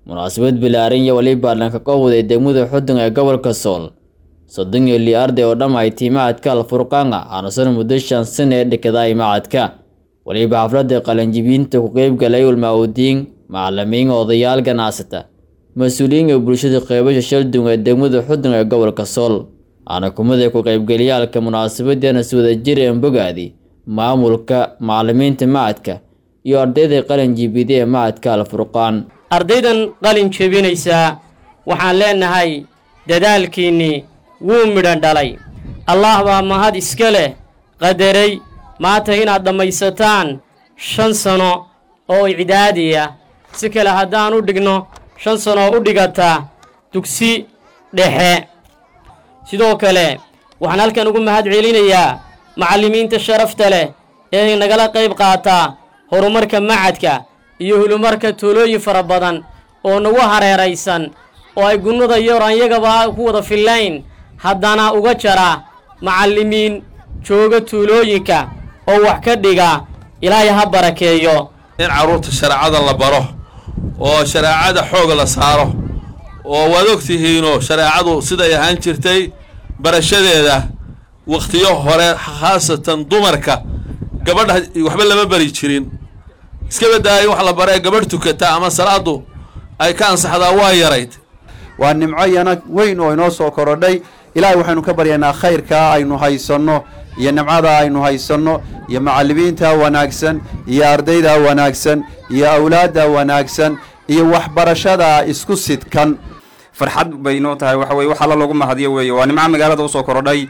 munaasabad bilaaran iyo weliba dhanka kowday degmada xudun ee gobolka sool soddon iyo lii arday oo dhammaytay macadka alfurqaanga aanusan muddo shan sana ee dhikaday macadka weliba xafladda qalanjibiinta ku qeybgalay ulmaawdiin macalimiin odayaal ganacsata mas-uuliyiinka bulshada qeybasha shaldun ee degmada xudun ee gobolka sool aana kumida ku qeybgeliyaalka munaasabadana swadajireen bogaadi maamulka macalimiinta macadka iyo ardayda qalin jibida ee macadka alfurqaan ardaydan qalin jebinaysaa waxaan leenahay dadaalkiinnii wuu midhan dhalay allah baa mahad iska leh qadaray maanta inaad dhammaysataan shan sano oo icdaadiya si kale haddaan u dhigno shan sano oo u dhigata dugsi dhexe sidoo kale waxaan halkan ugu mahad celinayaa macallimiinta sharafta leh ee nagala qayb qaataa horumarka macadka iyo hulumarka tuulooyin fara badan oo nagu hareeraysan oo ay gunnada yoran yagaba ku wada fillayn haddana uga jara macallimiin jooga tuulooyinka oo wax ka dhiga ilaahay ha barakeeyo in carruurta shareecada la baro oo shareecada xoog la saaro oo waad ogtihiinoo shareecadu siday ahaan jirtay barashadeeda wakhtiyo hore khaasatan dumarka gabadha waxba lama bari jirin iska baddaaya in wax la bara ee gabadh tukata ama salaadu ay ka ansaxdaa waa yarayd waa nimco yana weyn oo inoo soo korodhay ilaahay waxaynu ka baryaynaa khayrkaa aynu haysanno iyo nimcada aynu haysanno iyo macallimiinta wanaagsan iyo ardayda wanaagsan iyo awlaadda wanaagsan iyo waxbarashada isku sidkan farxad bay noo tahay waxa weye wax alla loogu mahadiyo weeye waa nimco magaalada usoo korodhay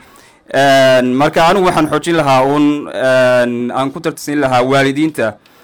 marka anigu waxaan xoojin lahaa uun aan ku tartisin lahaa waalidiinta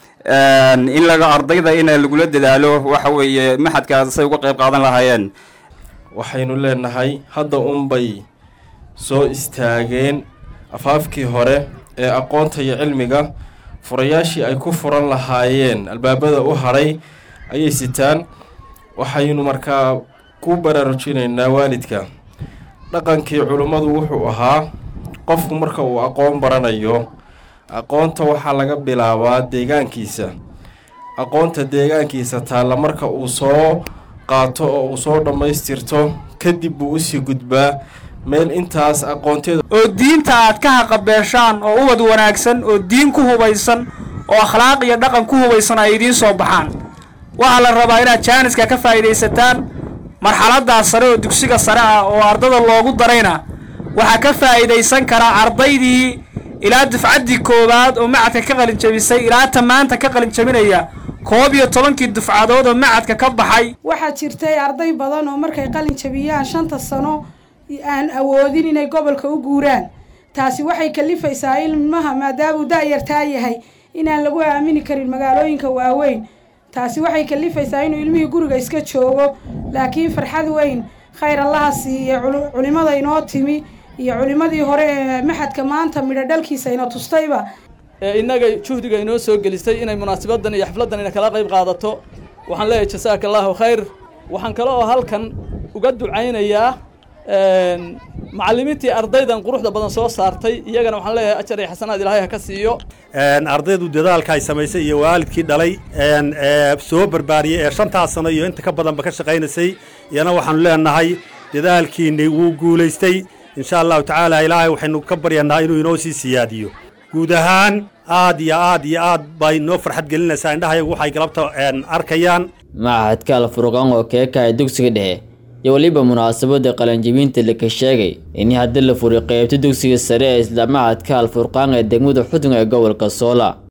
in laga ardayda in lagula dadaalo waxa weeye maxadkaas say uga qayb qaadan lahaayeen waxaynu leenahay hadda unbay soo istaageen afaafkii hore ee aqoonta iyo cilmiga furayaashii ay ku furan lahaayeen albaabada u hadhay ayay sitaan waxaynu markaa ku baraarujinaynaa waalidka dhaqankii culummadu wuxuu ahaa qofku marka uu aqoon baranayo aqoonta waxaa laga bilaabaa deegaankiisa aqoonta deegaankiisa taalla marka uu soo qaato oo uu soo dhammaystirto kadib buu usii gudbaa meel intaas aqoonteeda oo diinta aad ka haqabeeshaan oo ubad wanaagsan oo diin ku hubaysan oo akhlaaq iyo dhaqan ku hubaysan ay idiin soo baxaan waxaa la rabaa inaad jaaniska ka faa'iidaysataan marxaladaas sare oo dugsiga sare ah oo ardada loogu darayna waxaa ka faa'iidaysan karaa ardaydii ilaa dufcaddii koowaad oo macadka ka qalin jabisay ilaa ta maanta ka qalin jabinaya koob iyo tobankii dufcadood oo macadka ka baxay waxaa jirtay arday badan oo markay qalin jabiyaan shanta sano aan awoodin inay gobolka u guuraan taasi waxay kalifaysaa ilmaha maadaamuu da-yartaa yahay inaan lagu aamini karin magaalooyinka waaweyn taasi waxay kalifaysaa inuu ilmihii guriga iska joogo laakiin farxad weyn khayr allaha siiye culimada inoo timi iyo culimadii hore ee maxadka maanta midho dhalkiisa ina tustayba ee innaga juhdiga inoo soo gelisay inay munaasabadan iyo xafladdan ina kala qayb qaadato waxaan leeyahay jasaaka allaahu khayr waxaan kale oo halkan uga ducaynayaa macallimiintii ardaydan quruxda badan soo saartay iyagana waxaan leeyahay ajar iyo xasanaad ilaahay ha ka siiyo ardaydu dadaalka ay samaysay iyo waalidkii dhalay soo barbaariyey ee shantaas sano iyo inta ka badanba ka shaqaynaysay iyana waxaanu leenahay dadaalkiinni wuu guulaystay insha allahu tacaala ilaahay waxaynu ka baryanaa inuu inoo sii siyaadiyo guud ahaan aad iyo aad iyo aad bay noo farxad gelinaysaa indhahayagu waxay galabta arkayaan macahadka alfurqaan oo keekahay dugsiga dhexe iyo weliba munaasabadda qalanjibinta laka sheegay in haddii la furay qeybta dugsiga sare ee isla macadka alfurqaan ee degmada xudun ee gobolka soola